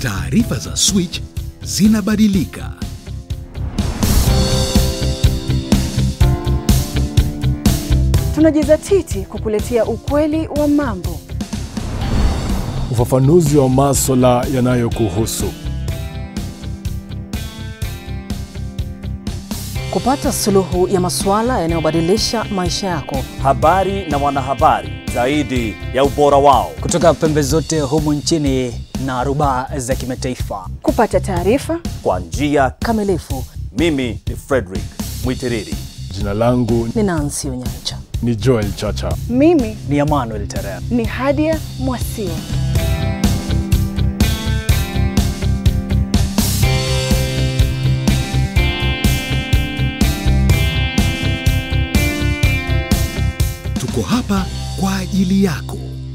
Taarifa za Switch zinabadilika. Tunajizatiti kukuletea ukweli wa mambo, ufafanuzi wa maswala yanayokuhusu, kupata suluhu ya masuala yanayobadilisha maisha yako. habari na wanahabari zaidi ya ubora wao. kutoka pembe zote humu nchini na rubaa za kimataifa. kupata taarifa Kwa njia, Kamilifu mimi ni Frederick Mwitiriri. jina langu ni Nancy Onyancha. ni Joel Chacha. mimi Ni Emmanuel Terem. ni Hadia Mwasio. Tuko hapa kwa ajili yako.